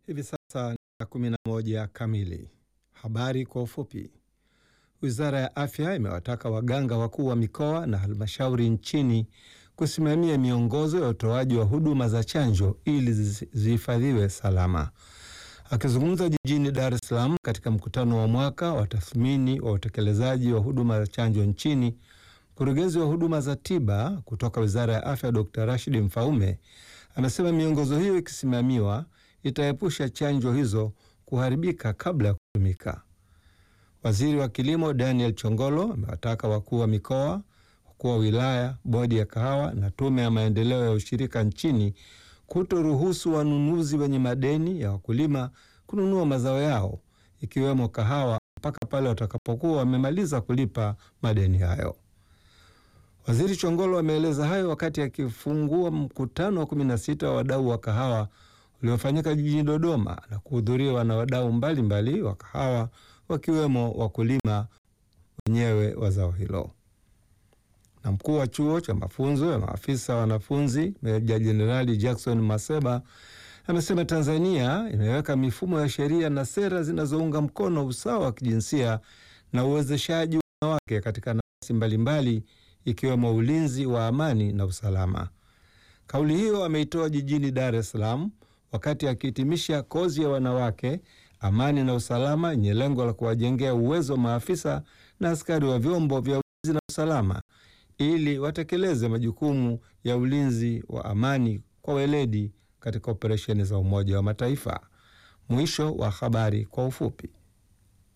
Hivi sasa ni saa kumi na moja kamili. Habari kwa ufupi. Wizara ya Afya imewataka waganga wakuu wa mikoa na halmashauri nchini kusimamia miongozo ya utoaji wa huduma za chanjo ili zihifadhiwe salama. Akizungumza jijini Dar es Salaam katika mkutano wa mwaka wa tathmini wa utekelezaji wa huduma za chanjo nchini, mkurugenzi wa huduma za tiba kutoka Wizara ya Afya Dr. Rashid Mfaume amesema miongozo hiyo ikisimamiwa itaepusha chanjo hizo kuharibika kabla ya kutumika. Waziri wa Kilimo Daniel Chongolo amewataka wakuu wa mikoa, wakuu wa wilaya, bodi ya kahawa na tume ya maendeleo ya ushirika nchini kutoruhusu wanunuzi wenye madeni ya wakulima kununua mazao yao ikiwemo kahawa mpaka pale watakapokuwa wamemaliza kulipa madeni hayo. Waziri Chongolo ameeleza hayo wakati akifungua mkutano wa 16 wa wadau wa kahawa uliofanyika jijini Dodoma na kuhudhuriwa na wadau mbalimbali wa kahawa wakiwemo wakulima wenyewe wa zao hilo. Na mkuu wa chuo cha mafunzo ya maafisa wanafunzi Meja Jenerali Jackson Maseba amesema Tanzania imeweka mifumo ya sheria na sera zinazounga mkono usawa wa kijinsia na uwezeshaji wa wanawake katika nafasi mbalimbali ikiwemo ulinzi wa amani na usalama. Kauli hiyo ameitoa jijini Dar es Salaam wakati akihitimisha kozi ya wanawake amani na usalama yenye lengo la kuwajengea uwezo maafisa na askari wa vyombo vya ulinzi na usalama ili watekeleze majukumu ya ulinzi wa amani kwa weledi katika operesheni za Umoja wa Mataifa. Mwisho wa habari kwa ufupi.